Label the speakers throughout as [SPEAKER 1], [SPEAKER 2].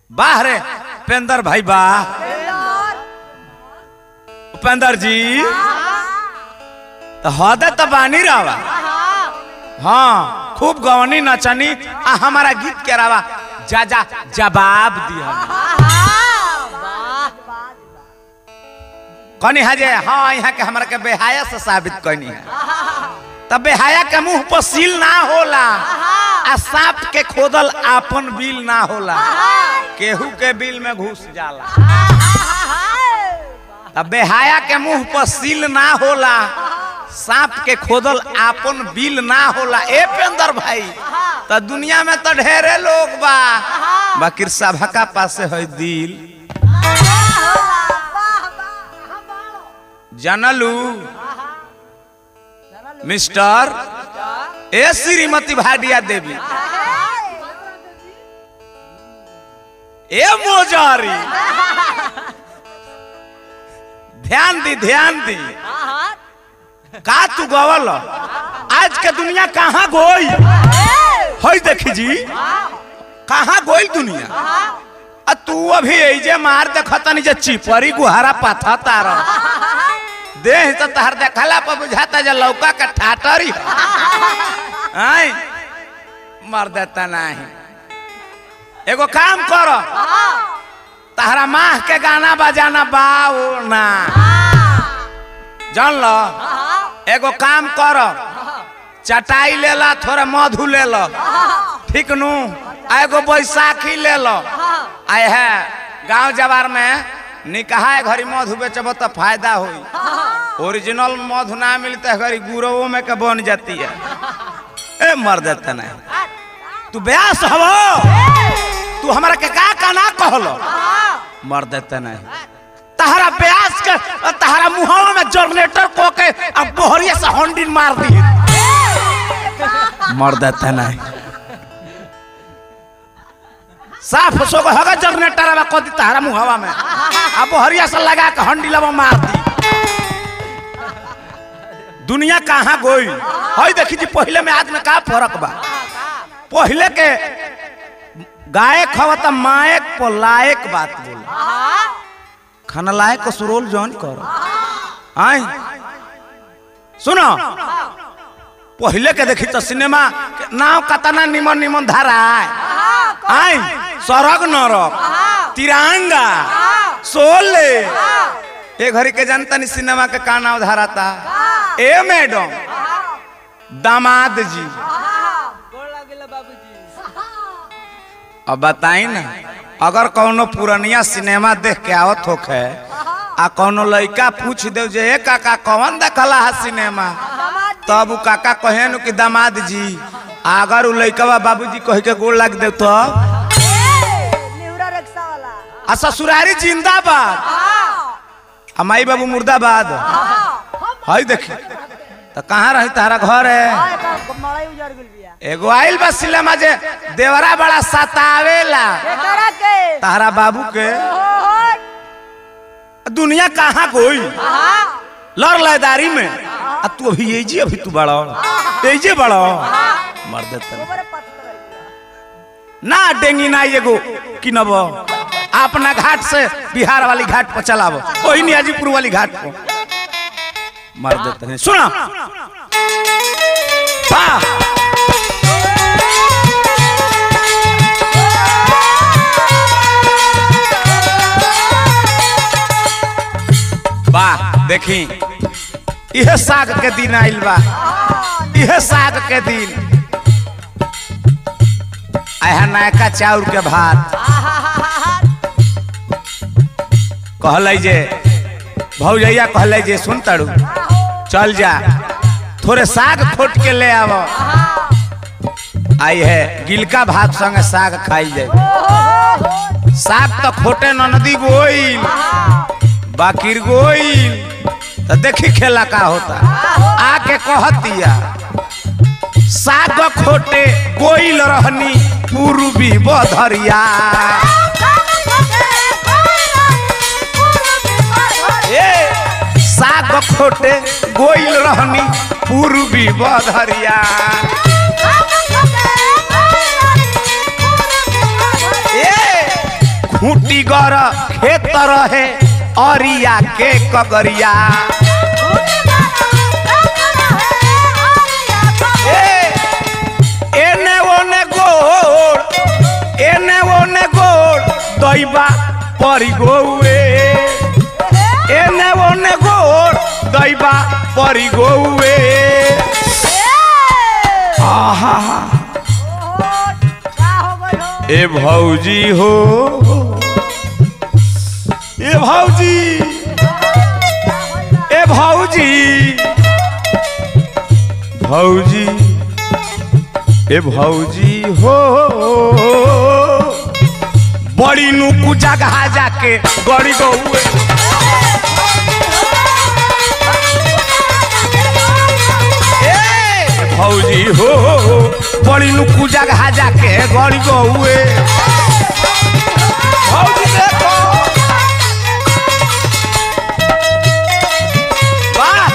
[SPEAKER 1] वाह रे उपेंद्र भाई वाह उपेंद्र जी तो हदे तो बानी रहा हाँ खूब गवनी नचनी आ हमारा गीत के रवा जा जा जवाब दिया कनी हजे हाँ यहाँ के हमरा के बेहाया से साबित कनी है तब बेहाया के मुंह पर सील ना होला आ सांप के खोदल आपन बिल ना होला केहू के बिल में घुस जाला तब बेहाया के मुंह पर सील ना होला सांप के खोदल आपन बिल ना होला ए पेंदर भाई तो दुनिया में तो ढेरे लोग बा बाकी सभा का पासे है दिल जानलू मिस्टर ए श्रीमती भाटिया देवी ए मोजारी ध्यान दी ध्यान दी का तू गवल आज के दुनिया कहाँ गोई हई देखी जी कहाँ गोई दुनिया आ तू अभी ऐजे मार देखतनी जे चिपरी गुहारा पाथा तारा देह तो तहर देखला पर बुझाता जे लौका का ठाटरी आई मर देता नहीं एगो काम करो तहरा माह के गाना बजाना बाओ ना जान लो एगो काम करो चटाई ले ला थोड़ा मधु ले लो ठीक नू आ एगो बैसाखी ले लो आए है गांव जवार में निकाह घड़ी मधु बेचब तो फायदा हुई ओरिजिनल मधु ना मिलता है घड़ी गुरु में के बन जाती है ए मर देता नहीं तू ब्यास हवो तू हमरा के का का ना कहलो मर देता नहीं तहरा ब्यास के और तहरा मुहावा में जनरेटर को के अब बोहरिया से हंडिन मार दी मर देता नहीं साफ सो को हगा जनरेटर अब कदी तहरा मुहावा में अब बोहरिया से लगा के हंडी लबा मार दी दुनिया कहाँ गोई हई देखी जी पहले में आदमी का फर्क बा पहले के गायक हवा त मायक पर लायक बात बोल खाना लायक को सुरोल जॉन करो आई सुनो पहले के देखी तो सिनेमा के नाम कतना निमन निमन धारा है आई सरग नरक तिरंगा सोले ए घड़ी के जनता नहीं सिनेमा के का नाम धारा था ए मैडम दामाद जी अब बताई ना अगर कौनो पुरनिया सिनेमा देख के आवत होखे आ कौनो लड़का पूछ दे जे ए काका कौन देखला है सिनेमा तब उ काका कहे नु कि दामाद जी अगर उ लड़का बाबूजी कह के गोड़ लग दे तो आ ससुरारी जिंदाबाद आ माई बाबू मुर्दाबाद हई देखी तो कहाँ रही तारा घर है एगो आइल बा सिनेमा जे देवरा बड़ा सतावेला तारा बाबू के दुनिया कहाँ कोई लड़ लयदारी में आ तू अभी ये जी अभी तू बड़ा ये जी बड़ा मर देता ना डेंगी ना एगो किनब अपना घाट से बिहार वाली घाट पर चलाब वही नियाजीपुर वाली घाट पर मर देते हैं सुना वाह वाह देखी यह साग के दिन आइल बा यह साग के दिन आया नयका चाउर के भात कहल जे भौजैया कहल जे सुन तड़ू चल जा थोड़े साग खोट के ले आव आई है गिलका भात संगे साग खाई जाए साग तो खोटे नदी गोइल बाकिर गोइल तो देखी खेला का होता आके कहतिया साग खोटे गोइल रहनी पूर्वी बधरिया ए साग खोटे गोइल रहनी पूर्वी बधरिया ए खूटी गर खेत रहे अरिया के कगरिया ए, एने ओने गोड़ एने ओने गोड़ दैबा परी गौए एने ओने गोड़ दैबा परी गौए आहा ए भौजी हो ए भौजी ए भौजी भौजी ए भौजी हो बड़ी नुकु जगह जाके गड़ी गौए ए भौजी हो बड़ी नुकु जगह जाके गड़ी गौए भौजी देखो वाह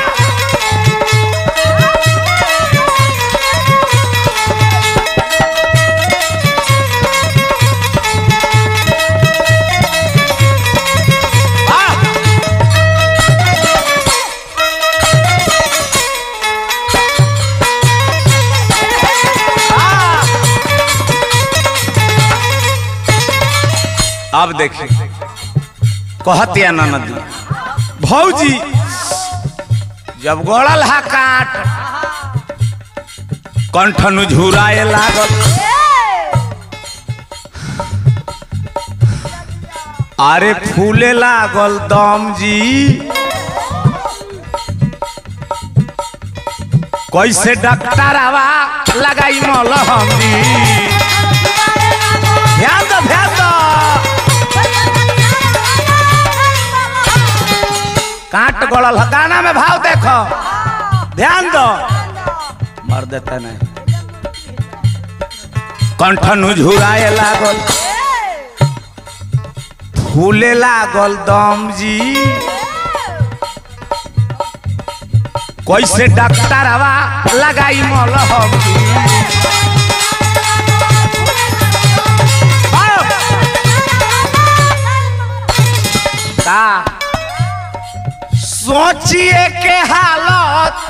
[SPEAKER 1] वाह वाह अब देखिए कहतिया ननदी भौजी जब गड़ल हा काट कंठन झुराए लागल अरे फूले लागल दम जी कैसे डॉक्टर आवा लगाई मलहम जी ध्यान दो ध्यान दो काट गड़ल ह गाना में भाव देखो ध्यान दो मर देता नहीं कंठन झुराए लागल फूले लागल दम जी कैसे डॉक्टर आवा लगाई मलहम जी आओ। का सोचिए के हालत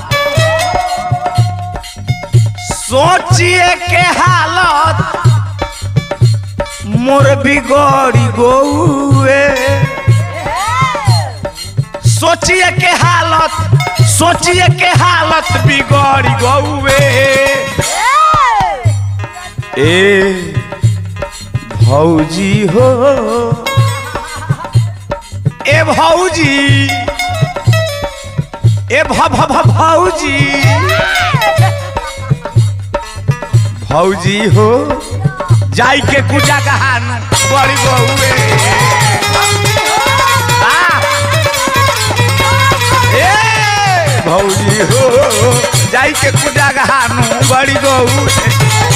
[SPEAKER 1] सोचिए के हालत मोर बिगड़ी गौए सोचिए के हालत सोचिए के हालत बिगड़ी गौए ए भौजी हो ए भौजी ए भ भ भ भौजी भौजी हो जाई के पूजा कहान बड़ी बहुए ए भौजी हो जाई के पूजा कहान बड़ी बहुए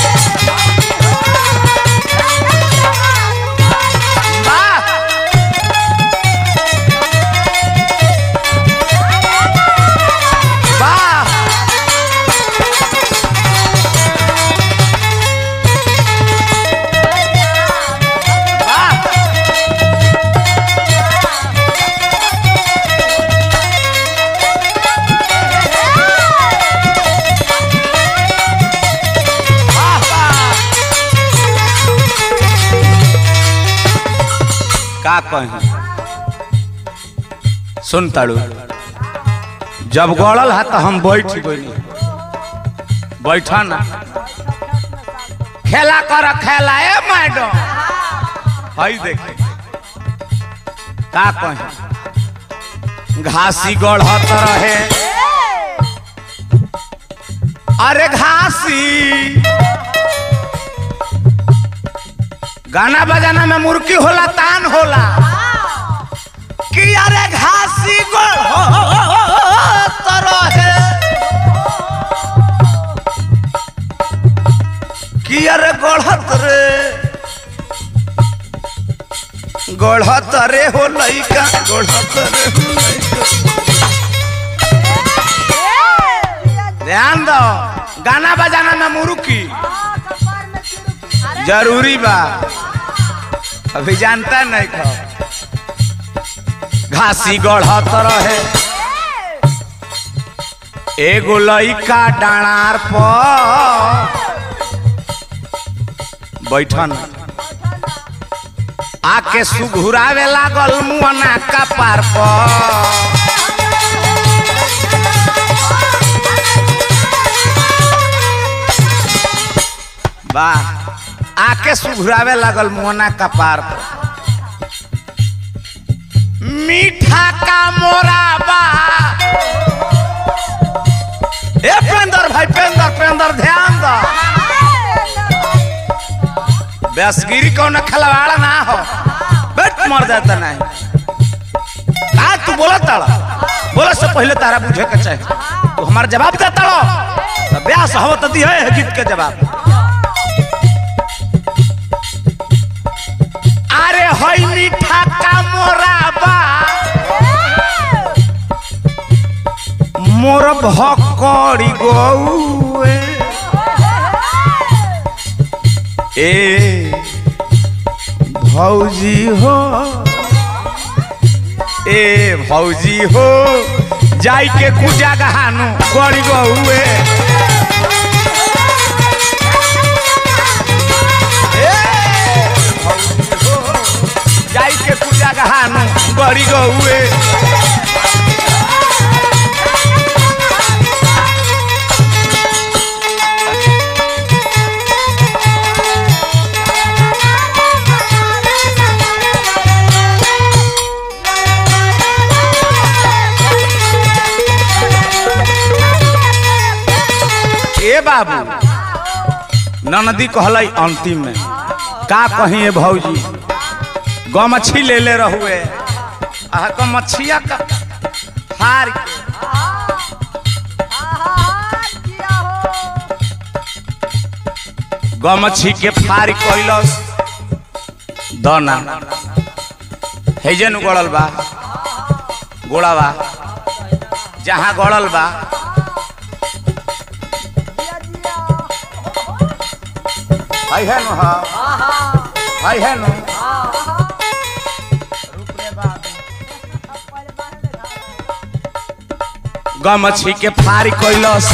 [SPEAKER 1] वाह वाह वाह वाह वाह का कही सुन ताड़ू जब गड़ल है तो हम बैठ गई बैठा ना खेला कर खेला ए मैडम हई देखे का कही घासी गढ़त रहे अरे घासी गाना बजाना में मुर्की होला तान होला कि अरे घासी गढ़त रहे कि अरे गढ़त रे गढ़त रे हो लइका गढ़त रे हो लइका ध्यान दो गाना बजाना में मुर्की जरूरी बा अभी जानता नहीं खा घासी गढ़त रहे एगो लइका डाणार पर बैठन आके सुघुरावे लागल मुअना का पार पर वाह आके सुघुरावे लागल मुअना का पार पर मीठा का मोरा बा ए पेंदर भाई पेंदर पेंदर ध्यान दो बेसगिरी कौन खलवाड़ा ना हो बेट मर जाता नहीं का तू बोला ताड़ा बोला से पहले तारा बुझे के चाहिए तू हमारा जवाब देता लो तो ब्यास हो तो दी है गीत के जवाब अरे हई मीठा का मोरा बा मोर भकड़ी गौए ए भौजी हो ए भौजी हो जाई के कुजा गहानु गड़ी गौए ए, भौजी हो, जाई के कुजा गहानु गड़ी गौए ए बाबू ननदी कहलै अंतिम में का कही है भौजी गमछी ले ले रहुए आह गमछिया का हार के गमछी के फार कैलस दना हेजन गड़ल बा गोड़ा बा जहाँ गड़ल बा है है नु हाँ है है नु गमछी के फारी कैलस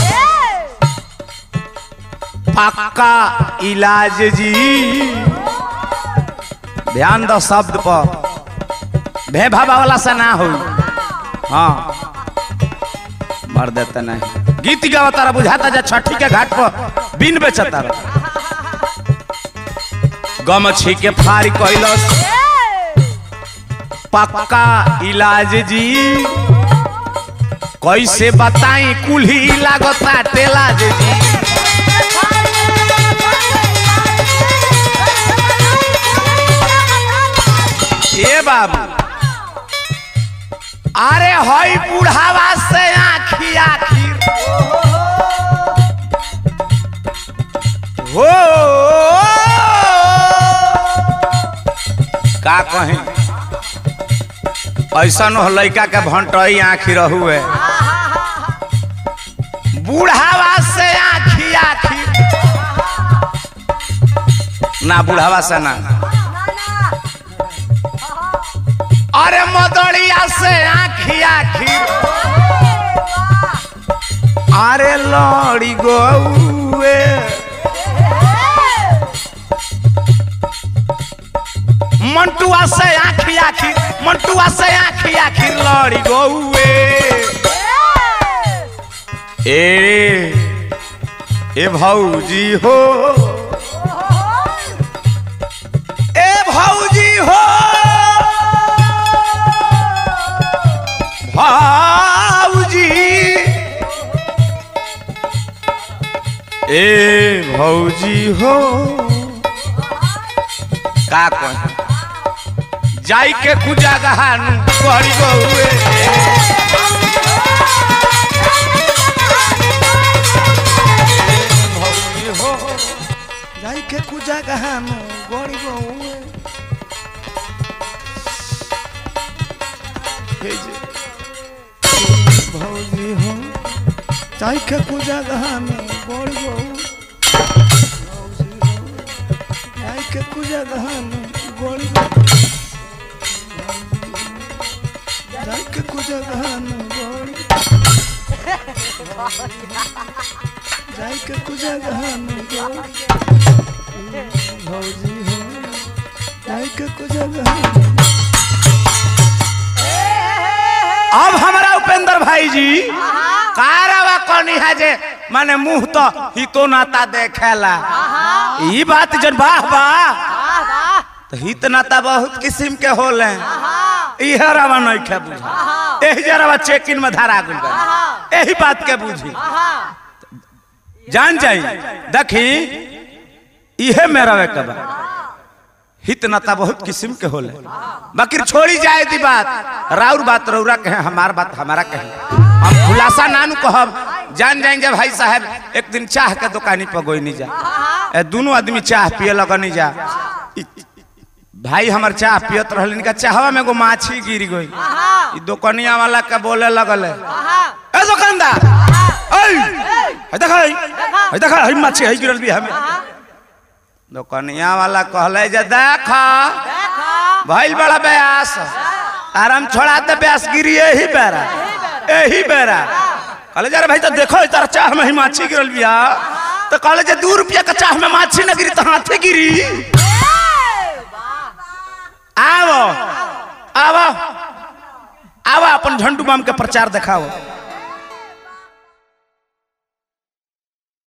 [SPEAKER 1] पक्का इलाज जी ध्यान दो शब्द पर भे भावा वाला से ना हो हाँ मर देता नहीं गीत गावा तारा बुझाता जा छठी के घाट पर बिन बेचता रहा गमछी के फारी कैलस पक्का इलाज जी कैसे बताई कुल्ही लागता टेलाज जी ए बाबू अरे हई बुढ़ावा से आखी आखिर हो का कहें ऐसा न लड़का के भंटई आखी रहुए बुढ़ावा से आखी आखी ना बुढ़ावा से ना अरे मदड़िया से आखी आखी अरे लड़ी गौए मंटुआ से आखी आखी मंटुआ से आखी आखी लड़ी गौए ए ए भौजी हो ए भौजी हो भौजी ए भौजी हो का कह जाई के कुजा गहानु करी गौए भौजी हो जाई के कुजा गहानु गरी गौए हे जे भौजी हो जाई के कुजा गहानु गरी गौए भौजी हो जाई के कुजा गहानु गरी गौए जगह न गोड़ी जाई के कुछ जगह न गोड़ी भौजी हो जाई के कुछ जगह अब हमारा उपेंद्र भाई जी कारवा कनी है जे माने मुंह तो हितो नाता देखेला ई बात जन वाह वाह तो हित नाता बहुत किस्म के होले इह रवा नहीं खे बुझा एही जरवा चेक इन में धरा गुल बा एही बात के बुझी जान जाई देखी इहे मेरा वे कबा हित नाता बहुत किस्म के होले बाकी छोड़ी जाए दी बात राउर बात रौरा कहे हमार बात हमारा कहे हम खुलासा नानू कहब जान जाएंगे भाई साहब एक दिन चाह के दुकानी पर गोई नहीं जा ए, दोनों आदमी चाह पिए लगनी जा इ- भाई हमार चाह पियत रहलिन का चाहवा में एगो माछी गिर गई ई दुकनिया वाला के बोले लगल ए दुकानदार ऐ है देखा है देखा है माछी है गिरल भी हमें दुकनिया वाला कहले जे देख भइल बड़ा ब्यास आराम छोड़ा दे ब्यास गिरी यही बेरा यही बेरा कहले जरा भाई तो देखो तार चाह में ही माछी गिरल बिया तो कहले जे दू रुपया का चाह में माछी न गिरी तो हाथे गिरी आवो आवो आवो अपन झंडू बाम के प्रचार दिखाओ